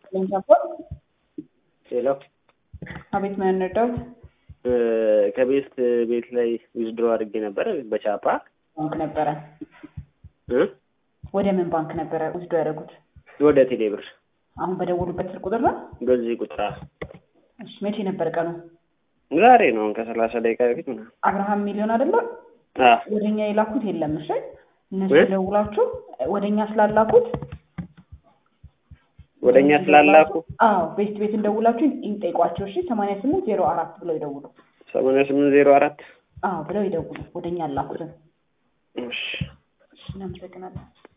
ልንሰፖርት ሄሎ አቤት ምን እንርዳዎት? ከቤት ቤት ላይ ዊዝድሮ አድርጌ ነበረ በቻፓ ባንክ ነበረ። እ ወደ ምን ባንክ ነበረ ውስዶ ያደረጉት? ወደ ቴሌብር አሁን በደወሉበት ስልክ ቁጥር ነው? በዚህ ቁጥር እሺ መቼ ነበር ቀኑ? ዛሬ ነው ከሰላሳ ደቂቃ በፊት ምናምን አብርሃም ሚሊዮን አይደለ? አ ወደኛ የላኩት የለም። እሺ እነሱ እ? ደውላችሁ ወደኛ ስላላኩት ወደ እኛ ስላላኩ አዎ ቤት ቤት እንደውላችሁ ይጠይቋቸው። እሺ ሰማንያ ስምንት ዜሮ አራት ብለው ይደውሉ። ሰማንያ ስምንት ዜሮ አራት አዎ ብለው ይደውሉ። ወደኛ አላኩትን። እሺ እሺ እናመሰግናለን።